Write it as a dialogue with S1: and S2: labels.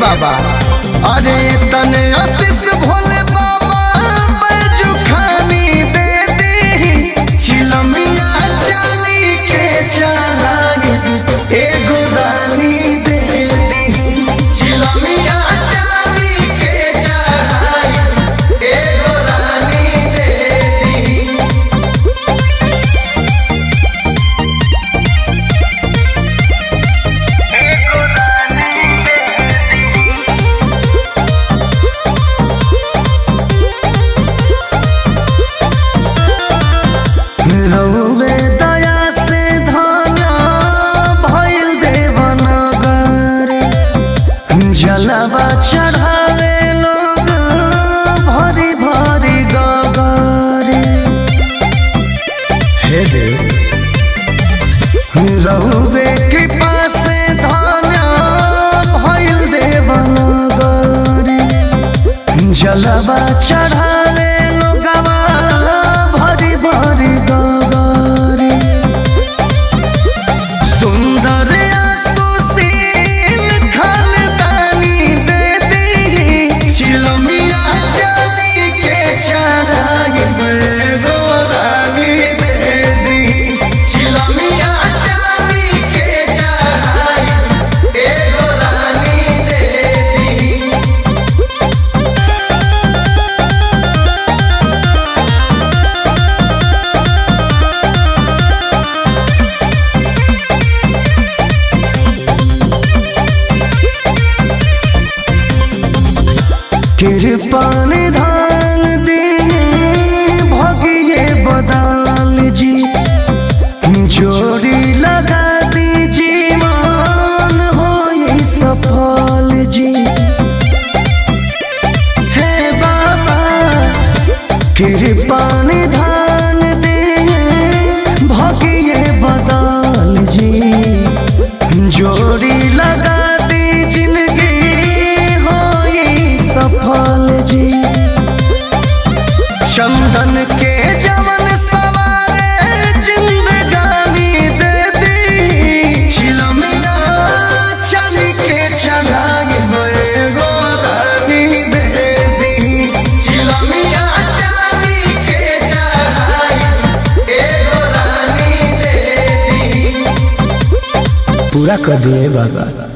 S1: बाबा अरे तने आशीष भोले बाबा बैजू खानी दे दी चिलमिया चाली के चढ़ाई एगो रानी दे दी चिलमिया चाली के चढ़ाई एगो रानी दे दी रउवे दया से धन्य भइल देवनगर जलवा चढ़ावे लोग भरी भरी गगर हे देव रउवे कृपा से धन्य भइल देवनगर जलवा चढ़ावे लोगवा भरी भरी गगरी सुंदर सुशील खानदानी दे दी चिलमिया चाली के चढ़ाई गोरानी दे दी चिलमिया चाली के चढ़ाई एगो रानी दे दी कृपान धान दिए भगिए बदाल जी जोड़ी लगा दीजिए मान हो ये सफल जी हे बाबा कृपान धान दिए भगिए बदाल जी जोड़ी लगा दी जिंदगी हो ये सफल जी चंदन के जवन सवारे जिंदगानी दे दी छिलमिया चली के चढ़ाई होए गोरानी दे दी छिलमिया चली के चढ़ाई एगो रानी दे दी पूरा कर दिए बाबा